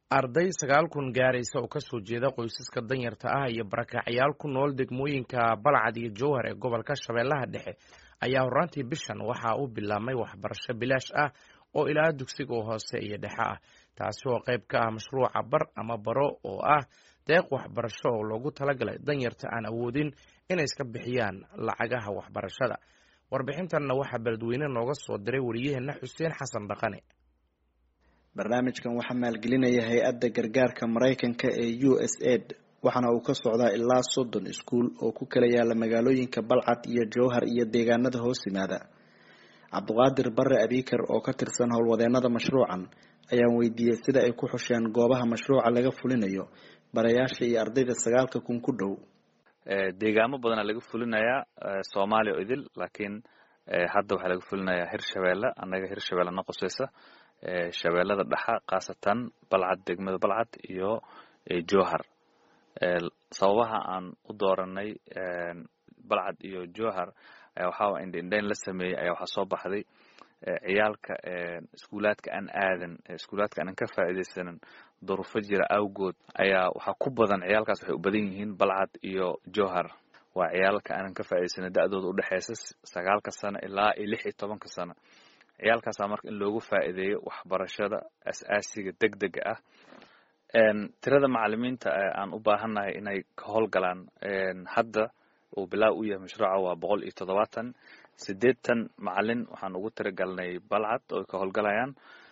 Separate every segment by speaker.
Speaker 1: arday sagaal kun gaaraysa oo kasoo jeeda qoysaska danyarta ah iyo barakacyaal ku nool degmooyinka balcad iyo jowhar ee gobolka shabeellaha dhexe ayaa horraantii bishan waxaa u bilaabmay waxbarasho bilaash ah oo ilaa dugsiga hoose iyo dhexe ah taasi oo qayb ka ah mashruuca bar ama baro oo ah deeq waxbarasho oo loogu talagalay danyarta aan awoodin inay iska bixiyaan lacagaha waxbarashada warbixintanna waxaa beledweyne nooga soo diray wariyaheenna xuseen xasan dhaqane
Speaker 2: barnaamijkan waxaa maalgelinaya hay-adda gargaarka maraykanka ee u s aid waxaana uu ka socdaa ilaa soddon iskuul oo ku kala yaala magaalooyinka balcad iyo jowhar iyo deegaanada hoos yimaada cabdiqaadir bare abiikar oo ka tirsan howlwadeenada mashruucan ayaan weydiiyey sida ay ku xusheen goobaha mashruuca laga fulinayo barayaasha iyo ardayda sagaalka kun ku dhow
Speaker 3: deegaamo badanaa laga fulinayaa soomaaliya oo idil laakiin hadda waxaa laga fulinayaa hirshabeelle annaga hirshabeelle na qoseysa shabeellada dhexa khaasatan balcad degmada balcad iyo jowhar sababaha aan u dooranay balcad iyo jowhar ayaa waxaa indhaindhayn la sameeyey ayaa waxaa soo baxday ciyaalka iskuulaadka aan aadan iskuulaadka aanan ka faa'iidaysanin duruufo jira awgood ayaa waxaa ku badan ciyaalkaas waxay u badan yihiin balcad iyo jowhar waa ciyaalka aanan ka faa'iidaysanin da-dooda udhexeysa sagaalka sano ilaa iyo lix iyo tobanka sano ciyaalkaasaa marka in loogu faa'iideeyo waxbarashada as-aasiga deg dega ah tirada macalimiinta aan u baahannahay inay ka howlgalaan hadda uu bilaa u yahay mashruuca waa boqol iyo toddobaatan siddeetan macalin waxaan ugu tiragalnay balcad oo ka howlgalayaan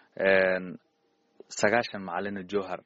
Speaker 3: sagaashan macalina jowhar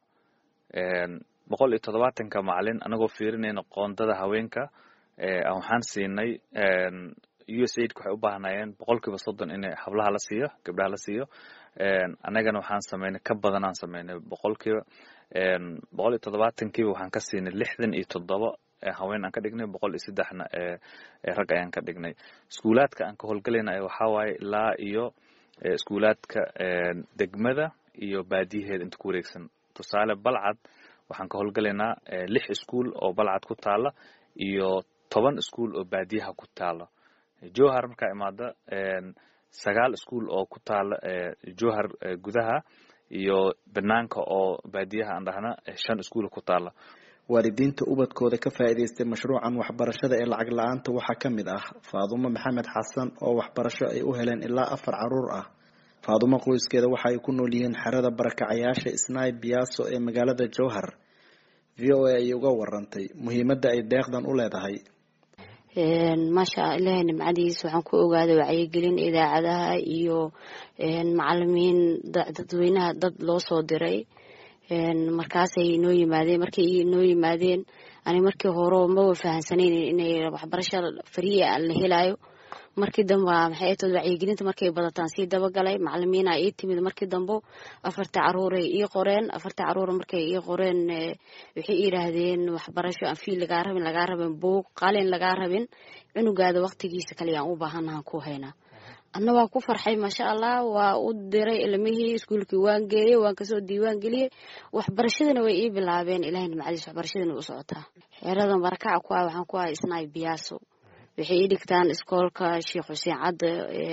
Speaker 3: boqol iyo toddobaatanka macalin anagoo fiirinayna qoondada haweenka waxaan siinay u s aidka waxay u baahnayeen boqol kiiba soddon in hablaha la siiyo gabdhaha la siiyo annagana waxaan sameynay ka badan aan sameynay boqol kiiba boqol iyo toddobaatankiiba waxaan ka siinay lixdan iyo toddoba haween aan ka dhignay boqol iyo saddexna rag ayaan ka dhignay iskuulaadka aan ka howlgalayna waxaa waaye ilaa iyo iskuulaadka degmada iyo baadiyaheeda inta ku wareegsan tusaale balcad waxaan ka howlgalaynaa lix iskuul oo balcad ku taala iyo toban iskuul oo baadiyaha ku taala jowhar markaa imaada sagaal iskuul oo ku taala jowhar gudaha iyo banaanka oo baadiyaha aan dhahna shan iskuul ku taala
Speaker 2: waalidiinta ubadkooda ka faa'iidaystay mashruucan waxbarashada ee lacag la-aanta waxaa ka mid ah faadumo maxamed xasan oo waxbarasho ay u heleen ilaa afar caruur ah faadumo qoyskeeda waxa ay ku nool yihiin xerada barakacayaasha snai biyaso ee magaalada jowhar v o a ayay uga warantay muhiimadda ay deeqdan u leedahay
Speaker 4: maasha ilaahay nimcadiis waxaan ku ogaaday wacyigelin idaacadaha iyo macalimiin dadweynaha dad loo soo diray markaasay inoo yimaadeen markay inoo yimaadeen ani markii hore maba fahansaneyn inay waxbarasha fariya la helayo markii dambe maxay tood wacyigelinta markay badataan sii dabagalay macalimiina ii timid markii dambe afarta caruuray ii qoreen afarta caruur markay ii qoreen waxay yidhaahdeen waxbarasho aan fiil lagaa rabin lagaa rabin buug qalin lagaa rabin cunugaada waqtigiisa kaleyaan u baahanahan ku haynaa adna waan ku farxay maasha allah waa u diray ilmihii iskuulkii waan geeyey waan kasoo diiwaan geliyey waxbarashadana way ii bilaabeen ilahay nimcadiis waxbarashadana u socotaa xeeradan barakaca ku ah waxaan ku ahay isnaay biyaaso waxay ii dhigtaan iskoolka sheekh xuseen cadde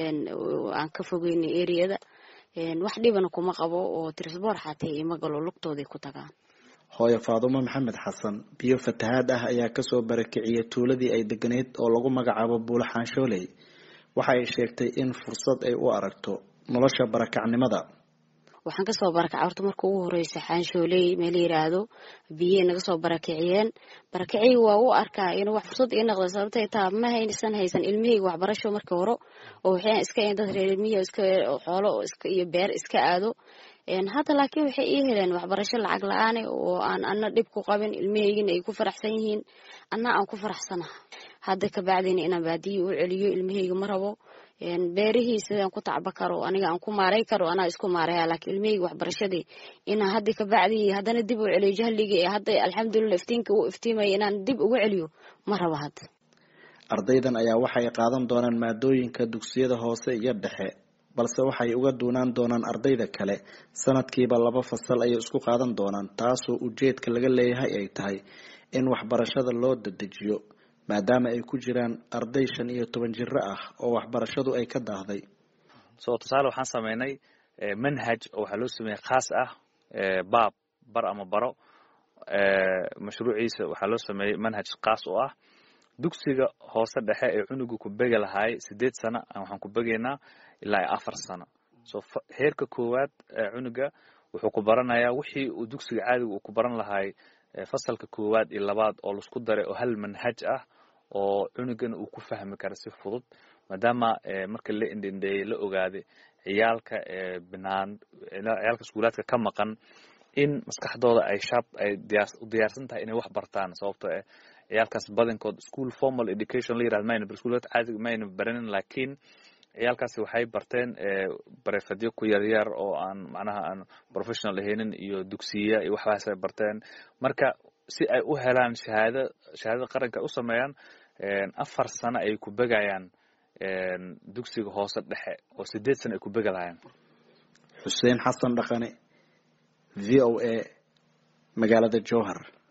Speaker 4: aan ka fogeynay eriyada wax dhibana kuma qabo oo trisboor xaatee ima galo lugtooday ku tagaan
Speaker 2: hooyo faadumo maxamed xasan biyo fatahaad ah ayaa kasoo barakiciyay tuuladii ay deganeyd oo lagu magacaabo buulo xaanshooley waxa ay sheegtay in fursad ay u aragto nolosha barakacnimada
Speaker 4: waxaan kasoo barakacay horta marka ugu horeysa xaanshooley meel yiraahdo biye naga soo barakiciyeen barakiciy waa u arkaa in wax fursad ii noqda sababtay taa ma haysan haysan ilmihayga waxbarasho markii hore oo waxay iska dad reermiya iska xoolo iyo beer iska aado hadda laakiin waxay ii heleen waxbarasho lacag la-aane oo aan ana dhib ku qabin ilmihaygina ay ku faraxsan yihiin ana aan ku faraxsanaha hadda kabacdina inaan baadiyi u celiyo ilmahayga ma rabo beerihii sidaan ku tacba karo aniga aan ku maaray karo anaa isku maaraya laakiin ilmahayga waxbarashadii inaan hadda kabacdi haddana dib u celiyo jahligii ee hadda alxamdulilah iftiinka u iftiimaya inaan dib ugu celiyo ma rabo hadda
Speaker 2: ardaydan ayaa waxay qaadan doonaan maadooyinka dugsiyada hoose iyo dhexe balse waxay uga duunaan doonaan ardayda kale sanadkiiba laba fasal ayay isku qaadan doonaan taasoo ujeedka laga leeyahay ay tahay in waxbarashada loo dadejiyo maadaama ay ku jiraan arday shan iyo toban jiro ah oo waxbarashadu ay ka daahday
Speaker 3: so tusaale waxaan sameynay manhaj oo waxaa loo sameeyey khaas ah baab bar ama baro mashruuciisa waxaa loo sameeyey manhaj kaas oo ah dugsiga hoose dhexe ee cunuga ku begi lahaay sideed sano waxaan ku begaynaa ilaa afar sano so heerka koowaad cunuga wuxuu ku baranayaa wixii uu dugsiga caadiga uu ku baran lahaay fasalka koowaad iyo labaad oo laisku daray oo hal manhaj ah oo cunugana uu ku fahmi kara si fudud maadaama marka la indindheeyey la ogaaday ciyaalka binaan ciyaalka iskuulaadka ka maqan in maskaxdooda ay shab ay u diyaarsan tahay inay wax bartaan sababto eh ciyaalkaas badankood school formal education la yirahdo mayna iskuulaadka caadiga mayna baranin laakiin ciyaalkaasi waxay barteen barefadyo ku yaryar oo aan macnaha aan professional ahaynin iyo dugsiya iyo waxbaas ay barteen marka si ay u helaan shahaado shahaadada qaranka u sameeyaan afar sano ay ku begayaan dugsiga hoose dhexe oo sideed sano ay ku begi lahayaan
Speaker 2: xuseen xasan dhaqane v o a magaalada jowhar